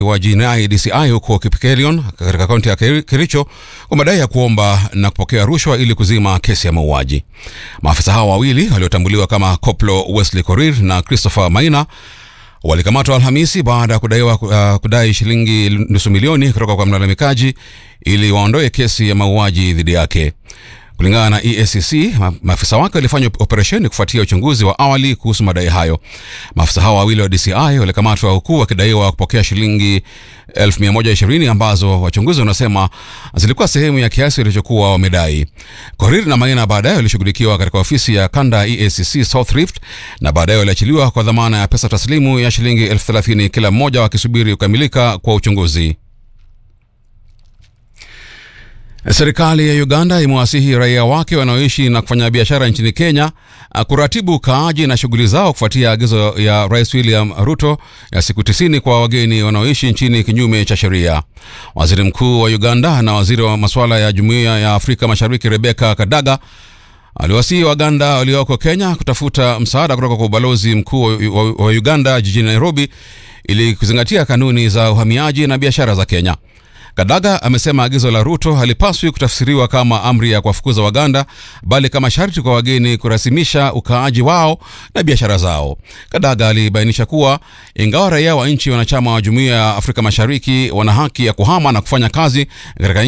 wa jinai DCI huko Kipkelion katika kaunti ya Kericho kwa madai ya kuomba na kupokea rushwa ili kuzima kesi ya mauaji. Maafisa hao wawili waliotambuliwa kama Koplo Wesley Korir na Christopher Maina walikamatwa Alhamisi baada ya kudaiwa uh, kudai shilingi nusu milioni kutoka kwa mlalamikaji ili waondoe kesi ya mauaji dhidi yake. Kulingana na EACC, maafisa wake walifanya operesheni kufuatia uchunguzi wa awali kuhusu madai hayo. Maafisa hao wawili wa DCI walikamatwa huku wakidaiwa kupokea shilingi 1120 ambazo wachunguzi wanasema zilikuwa sehemu ya kiasi walichokuwa wamedai. Korir na Maina baadaye walishughulikiwa katika ofisi ya kanda ya EACC South Rift na baadaye waliachiliwa kwa dhamana ya pesa taslimu ya shilingi elfu thelathini kila mmoja wakisubiri kukamilika kwa uchunguzi. Serikali ya Uganda imewasihi raia wake wanaoishi na kufanya biashara nchini Kenya kuratibu ukaaji na shughuli zao kufuatia agizo ya Rais William Ruto ya siku tisini kwa wageni wanaoishi nchini kinyume cha sheria. Waziri Mkuu wa Uganda na waziri wa masuala ya Jumuiya ya Afrika Mashariki Rebecca Kadaga aliwasihi Waganda walioko Kenya kutafuta msaada kutoka kwa ubalozi mkuu wa Uganda jijini Nairobi ili kuzingatia kanuni za uhamiaji na biashara za Kenya. Kadaga amesema agizo la Ruto halipaswi kutafsiriwa kama amri ya kuwafukuza Waganda bali kama sharti kwa wageni kurasimisha ukaaji wao na biashara zao. Kadaga alibainisha kuwa ingawa raia wa nchi wanachama wa Jumuiya ya Afrika Mashariki wana haki ya kuhama na kufanya kazi katika